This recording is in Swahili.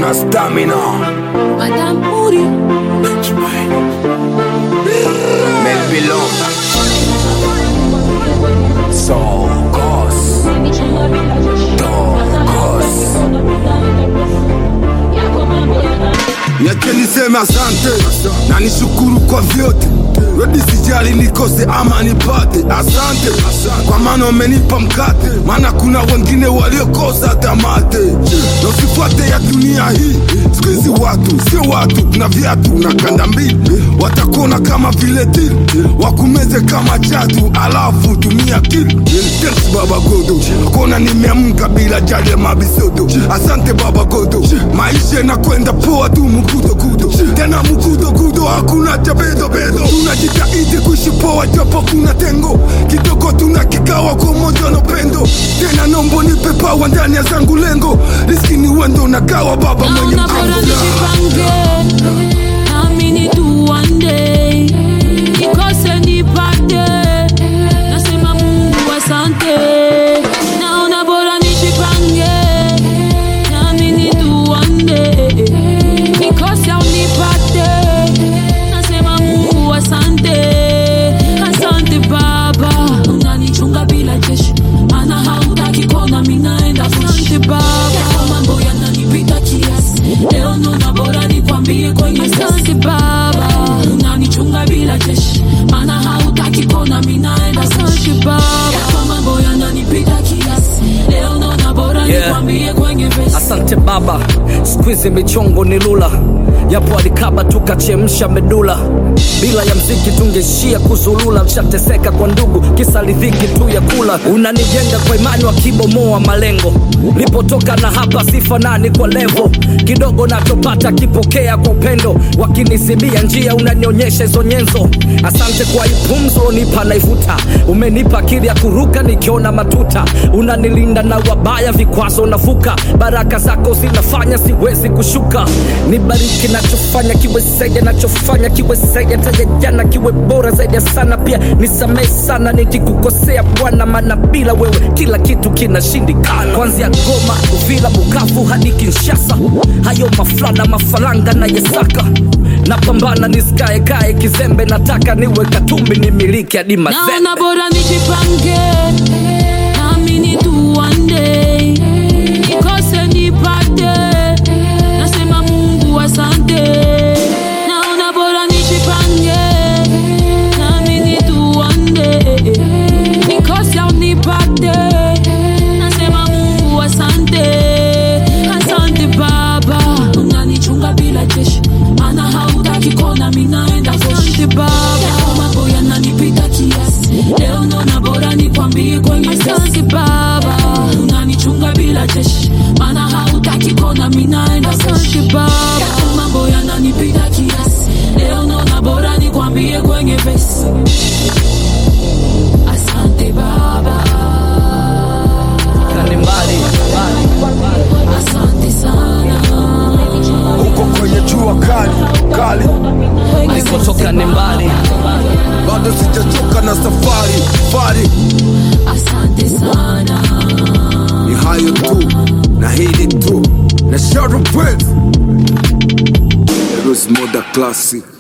na stamina Madame Mouri Melbilon Sokos Tokos Niache niseme asante na nishukuru kwa vyote, redi sijali nikose ama nipate. Asante kwa maana umenipa mkate, maana kuna wengine waliokosa tamate. Na usifuate ya dunia hii, siku hizi watu sio watu, kuna viatu na kanda mbili, watakuona kama vile dili, wakumeze kama chatu, alafu tumia akili. Thanks Baba Godo, kuona nimeamka bila jali ya mabisodo. Asante Baba Godo, maisha inakwenda poa tu mukudo kudo, tena mukudo kudo, hakuna cha bedo bedo. Tunajitahidi kuishi poa japo kuna tengo kidogo, tuna kikawa kwa moja na upendo. Tena nombo nipe pawa ndani ya zangu lengo, riski ni wendo na kawa baba mwenye Naona bora mjengo. nijipange Naamini tu one day Nikose nipate Nasema Mungu asante Naona bora nijipange Naamini tu one day Nikose au nipate Nasema Mungu asante Asante Baba Unanichunga bila jeshi Maana hautaki kona minaenda Asante Baba Yako mambo yananipita kiasi Leo nona bora nikwambie kwenye Asante Baba Unanichunga bila jeshi Maana hautaki kona minaenda Asante Baba Yako mambo yananipita kiasi Leo nona bora Yeah. nikwambie kwenye vesi Asante Baba, squeeze michongo ni lula, yapo alikaba tukachemsha medula. Bila ya mziki tungeishia kuzulula, mshateseka kwa ndugu, kisa ridhiki tu ya kula. Unanijenga kwa imani, wakibomoa malengo. Lipotoka na hapa sifanani kwa levo, kidogo nachopata kipokea kwa upendo, wakinisibia njia unanionyesha hizo nyenzo. Asante kwa ipumzo unipa naivuta, umenipa akili ya kuruka nikiona matuta, unanilinda na wabaya, vikwazo navuka, baraka zako zinafanya siwezi kushuka. Nibariki nachofanya kiwe zaidi, nachofanya kiwe zaidi, hata ya jana kiwe bora zaidi ya sana. Pia nisamehe sana nikikukosea Bwana, maana bila wewe kila kitu kinashindikana, kuanzia Goma, Uvira, Bukavu hadi Kinshasa, hayo mafrana mafaranga na yesaka napambana nisikae kae kizembe, nataka niwe Katumbi nimiliki hadi Mazembe. Naona bora nijipange Naamini tu one day Nikose nipate Nasema Mungu asante Naona bora nijipange Naamini tu one day Nikose au nipate Nasema Mungu asante Asante Baba Unanichunga bila jeshi Maana hautaki kona minaenda Asante Baba Yako mambo yananipita kiasi Leo naona bora nikwambie kwenye Asante Baba Unanichunga bila jeshi Maana hautaki kona minaenda Asante Baba Yako mambo yananipita kiasi Leo naona bora nikwambie kwenye vesi Asante Baba Na ni mbali Asante sana Huko kwenye jua kali kali, nilikotoka ni mbali bado sijachoka na safari safari. Asante sana ni hayo tu na hili tu na Shadow Prince Eros Moda Classic